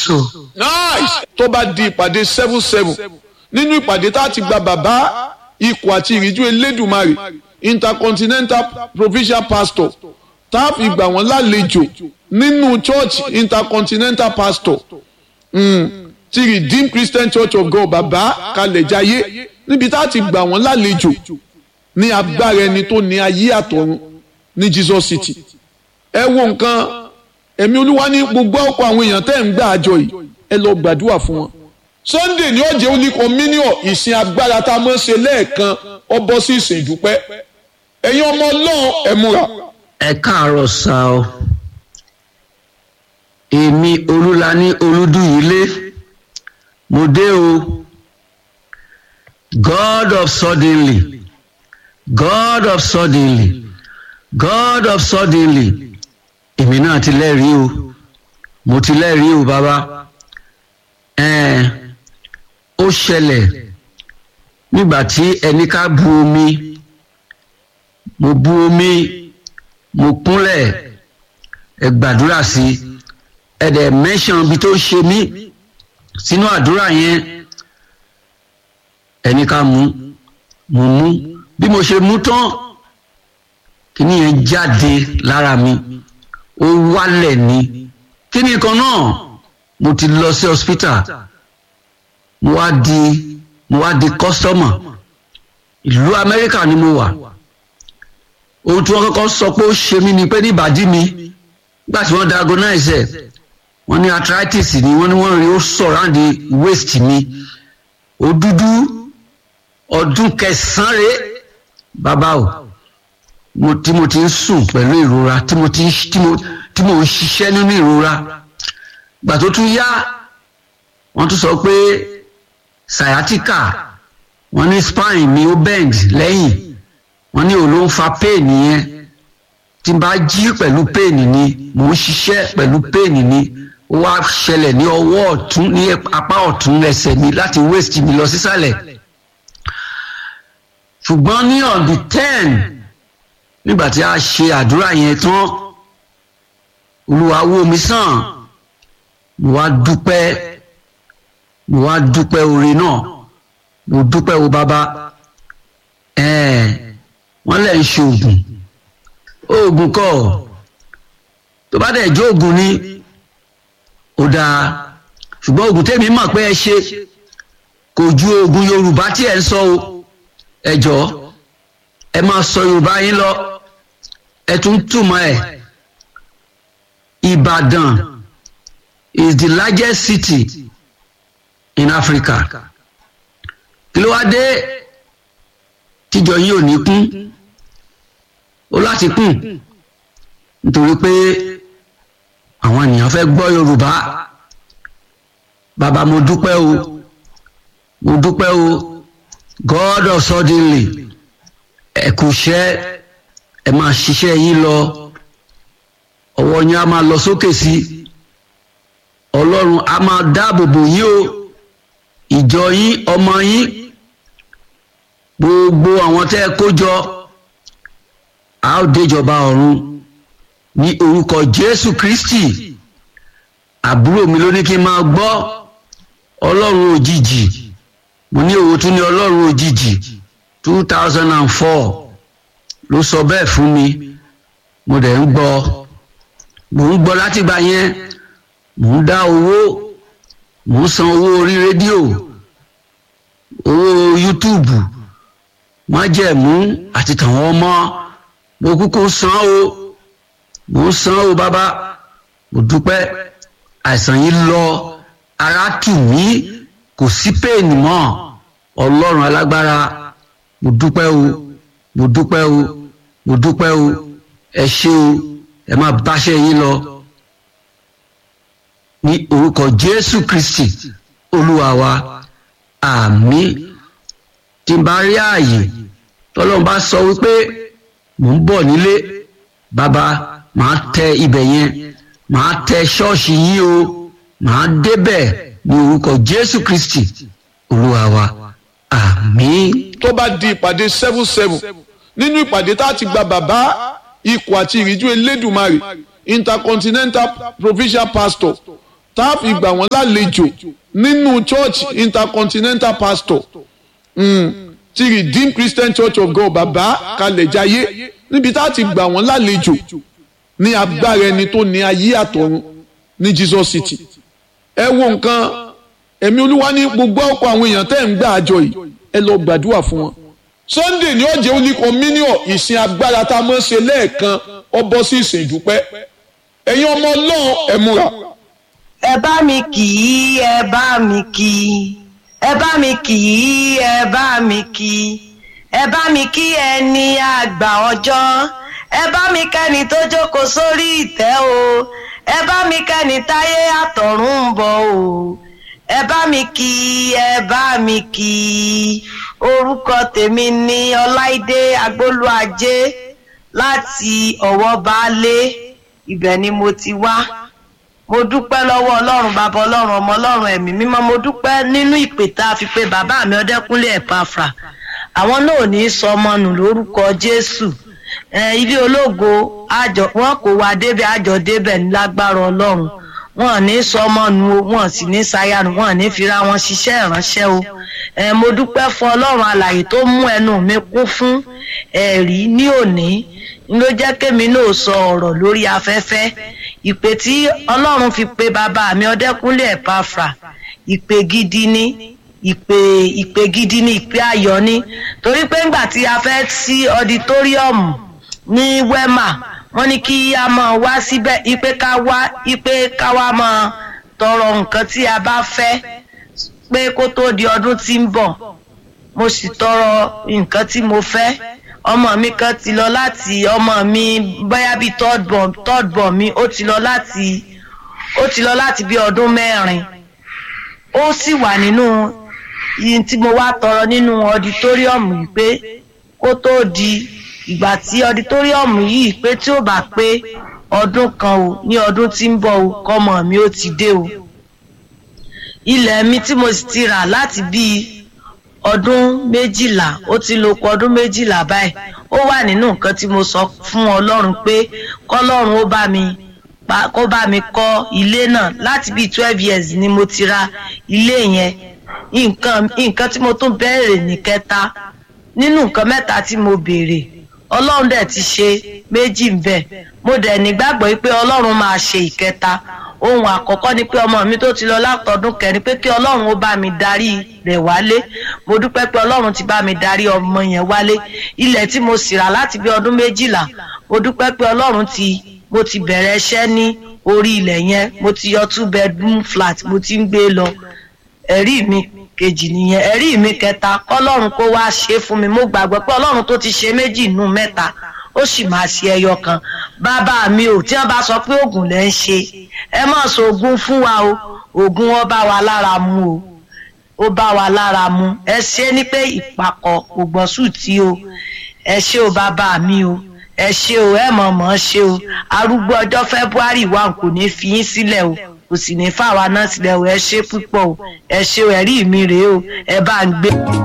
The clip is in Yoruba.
jésù. nice tó bá di ìpàdé seven seven nínú ìpàdé tá a ti gba bàbá ikọ̀ àti ìríjú elédùmarè intercontinental provincial pastor tá a fi gbà wọ́n lálejò nínú church intercontinental pastor mm, ti redeemed christian church of god bàbá kalẹ̀jáyé níbi tá a ti gbà wọ́n lálejò ní agbára ẹni tó ní ayé àtọ̀run ní jesus city ẹ wo nǹkan ẹ̀mí olúwa ní gbogbo ọkọ̀ àwọn èèyàn tẹ́ ń gbà àjọ yìí ẹ lọ gbàdúrà fún wọn. sunday ní ọ̀jẹ̀ oníkan mílíọ̀n ìsìn agbára tá a mọ̀ ṣe lẹ́ẹ̀kan ọ bọ́ sí ìsìn ìdúpẹ́ ẹ̀yin ọmọ ọlọ́run ẹ múra. ẹ káàárọ̀ sá o èmi olúlaní olúdúyìlé mo dé o god of suddenly god of suddenly god of suddenly èmi náà ti lẹ́rìí o mo ti lẹ́rìí o bàbá ẹ̀ẹ́n ó ṣẹlẹ̀ nígbà tí ẹni ká bu omi mo bu omi mo kúnlẹ̀ ẹ gbàdúrà sí ẹ dẹ̀ mẹ́sàn bí tó ṣe mí sínú àdúrà yẹn ẹni ká mú mo mú bí mo ṣe mú tán kíní yẹn jáde lára mi ó wálẹ̀ ni kíní kan náà mo ti lọ sí hospital mo wá di mo wá di customer ìlú amẹ́ríkà ni mo wà ohun tí wọ́n kọ́kọ́ sọ pé ó ṣe mí ni pé ní ìbàdí mi nígbà tí wọ́n diagnose ẹ̀ wọ́n ní arthritis ni wọ́n ní wọ́n rí ó surround waist mi ó dúdú ọdún kẹsàn-án rèé bàbá o mo tí mo ti ń sùn pẹ̀lú ìrora tí mo ti tí mo tí mo ń ṣiṣẹ́ nínú ìrora gbà tó tún yá wọ́n tún sọ pé sciatica wọ́n ní spine mi ó bend lẹ́yìn wọ́n ní òun ló ń fa pain yẹn tí n bá jí pẹ̀lú pain ni mò ń ṣiṣẹ́ pẹ̀lú pain ni ó wá ṣẹlẹ̀ ní ọwọ́ ọ̀tún ní apá ọ̀tún ẹsẹ̀ mi láti waist mi lọ sísàlẹ̀ ṣùgbọ́n ní on the ten nígbà tí a ṣe àdúrà yẹn tán olúwa wò mí sàn mo wá dúpẹ́ mo wá dúpẹ́ oore náà mo dúpẹ́ wo bàbá ẹ̀ẹ́ wọ́n lẹ̀ ń ṣe oògùn oògùn kọ́ tó bá dẹ̀ jó oògùn ni ó dáa ṣùgbọ́n oògùn tèmi mọ̀ pé ẹ ṣe kò ju oògùn yorùbá tí ẹ ń sọ o ẹ jọ̀ọ́ ẹ máa sọ yorùbá yín lọ ẹ tún túmọ̀ ẹ̀ ìbàdàn is the largest city in africa kí ló wá dé tíjọ yìí ò ní kún ó láti kún nítorí pé àwọn ènìyàn fẹ́ gbọ́ yorùbá bàbá mo dúpẹ́ o mo dúpẹ́ o god of suddenly ẹ kú iṣẹ́ ẹ máa ṣiṣẹ́ yín lọ ọwọ́ yín á máa lọ sókè sí ọlọ́run á máa dáàbò bò yín o ìjọ yín ọmọ yín gbogbo àwọn tẹ́ ẹ kó jọ a ó déjọba ọ̀run ní orúkọ jésù kristi àbúrò mi ló ní kí n máa gbọ́ ọlọ́run òjijì mo ní òwò tún ní ọlọ́run òjijì two thousand and four ló sọ bẹ́ẹ̀ fún mi mo dẹ̀ ń gbọ́ mo ń gbọ́ látìgbà yẹn mo ń dá owó mo ń san owó orí rédíò owó yútúùbù májẹ̀mú àti tàwọn ọmọ mo kúkú san o mo ń san o bàbá mo dúpẹ́ àìsàn yìí lọ ara tù mí kò sí péènì mọ́ ọlọ́run alágbára mo dúpẹ́ o mo dúpẹ́ o mo dúpẹ́ o ẹ ṣé o ẹ máa báṣẹ́ yín lọ ní orúkọ jésù kristi olúwa wa àmín tí n bá rí ààyè tọ́lọ́run bá sọ wípé mò ń bọ̀ nílé bàbá màá tẹ ibẹ̀ yẹn màá tẹ ṣọ́ọ̀ṣì yín o màá débẹ̀ ní orúkọ jésù kristi olúwa wa àmín. tó bá di ìpàdé seven seven nínú ìpàdé tá a ti gba bàbá ikọ̀ àti ìríjú elédùmarè intercontinental provincial pastor tá a fi gbà wọ́n lálejò nínú church intercontinental pastor mm, ti redeemed christian church of god bàbá kalẹ̀jáyé níbi tá a ti gbà wọ́n lálejò ní agbára ẹni tó ní ayé àtọ̀run ní jesus city ẹ wo nǹkan ẹ̀mí olúwa ní gbogbo ọkọ̀ àwọn èèyàn tẹ́ ń gbà àjọ yìí ẹ lọ gbàdúrà fún wọn sunday ní ọjọ́ olí communion ìsìn agbára tá a mọ̀ ṣe lẹ́ẹ̀kan ọ bọ́ sí ìsìn ìdúpẹ́ ẹ̀yin ọmọ ọlọ́run ẹ múra. ẹ bá mi kì í ẹ bá mi kì í ẹ bá mi kì í ẹ bá mi kì í ẹ bá mi kí ẹni àgbà ọjọ́ ẹ bá mi kẹ́ni tó jókòó sórí ìtẹ́ o ẹ bá mi kẹ́ni táyé àtọ̀run ń bọ̀ o ẹ bá mi kì í ẹ bá mi kì í orúkọ tèmi ní ọláìdé agbólúajé láti ọ̀wọ́ baálé ibẹ̀ ni mo ti wá mo dúpẹ́ lọ́wọ́ ọlọ́run bàbá ọlọ́run ọmọ ọlọ́run ẹ̀mí mímọ́ mo dúpẹ́ nínú ìpè tá a fi pé bàbá mi ọdẹ́kúnlé ẹ̀pàfà àwọn náà ò ní í sọ ọmọ nù lórúkọ jésù ilé ológo àjọ wọn kò wá débẹ̀ àjọ débẹ̀ ní lágbára ọlọ́run wọn ní sọ ọmọ nu o wọn sì ní sayanu wọn ní fira wọn ṣiṣẹ́ ìránṣẹ́ o ẹ mo dúpẹ́ fún ọlọ́run alàyè tó mú ẹnu mi kún fún ẹ̀rí ní òní ló jẹ́ kémi náà sọ ọ̀rọ̀ lórí afẹ́fẹ́ ìpè tí ọlọ́run fi pe bàbá mi ọdẹ́kúnlé ẹ̀pàfà ìpè gidi ni ìpè ìpè gidi ni ìpè ayọ̀ ni torí pé ńgbà tí a fẹ́ sí ọditóríọ̀mù ní wema wọ́n ní kí a máa wá síbẹ̀ ipe ká wá ipe ká wá máa tọrọ nǹkan tí a bá fẹ́ pé kó tó di ọdún tí ń bọ̀ mo sì tọrọ nǹkan tí mo fẹ́ ọmọ mi kan ti lọ láti ọmọ mi bóyá bíi third born third born mi ó ti lọ láti ó ti lọ láti bí ọdún mẹ́rin ó sì wà nínú yìí tí mo wá tọrọ nínú ọditóríọ̀mù yìí pé kó tó di ìgbà tí ọditóríọ̀mù yìí pé tí ó bá pé ọdún kan o ní ọdún tí ń bọ̀ o kọ́mọ mi ó ti dé o ilẹ̀ mi tí mo sì ti rà láti bíi ọdún méjìlá ó ti lo kọ ọdún méjìlá báyìí ó wà nínú nǹkan tí mo sọ fún ọlọ́run pé kọ́lọ́run ó bá mi kó bá mi kọ́ ilé náà láti bíi twelve years ni mo ti ra ilé yẹn nǹkan nǹkan tí mo tún bẹ̀rẹ̀ ní kẹta nínú nǹkan mẹ́ta tí mo béèrè ọlọ́run dẹ̀ ti ṣe méjì ń bẹ̀ mo dẹ̀ nígbàgbọ́ pé ọlọ́run máa ṣe ìkẹta ohun àkọ́kọ́ ni pé ọmọ mi tó ti lọ látọdún kẹrin pé kí ọlọ́run ó bá mi darí rẹ̀ wálé mo dúpẹ́ pé ọlọ́run ti bá mi darí ọmọ yẹn wálé ilẹ̀ tí mo sì rà láti bí ọdún méjìlá mo dúpẹ́ pé ọlọ́run ti mo ti bẹ̀rẹ̀ iṣẹ́ ní orí ilẹ̀ yẹn mo ti yọ two bedroom flat mo ti ń gbé lọ ẹ̀rí mi kejì nìyẹn ẹ̀rí mi kẹta kọ́lọ́run kó wá ṣe fún mi mo gbàgbọ́ pé ọlọ́run tó ti ṣe méjì nù mẹ́ta ó sì máa ṣe ẹyọ kan bàbá mi ò tí wọ́n bá sọ pé oògùn lẹ́ ń ṣe ẹ má sọ oògùn fún wa o oògùn wọn bá wa lára mu o ó bá wa lára mu ẹ ṣe ni pé ìpàkọ́ kò gbọ́n sùn tí o ẹ ṣe o bàbá mi o ẹ ṣe o ẹ mọ̀ mọ̀ ṣe o arúgbó ọjọ́ february wa kò ní fi yín sílẹ̀ o kò sì ní fáwa náà sílẹ̀ o ẹ ṣe púpọ̀ o ẹ ṣe o ẹ̀rí mi rèé o ẹ bá ń gbé.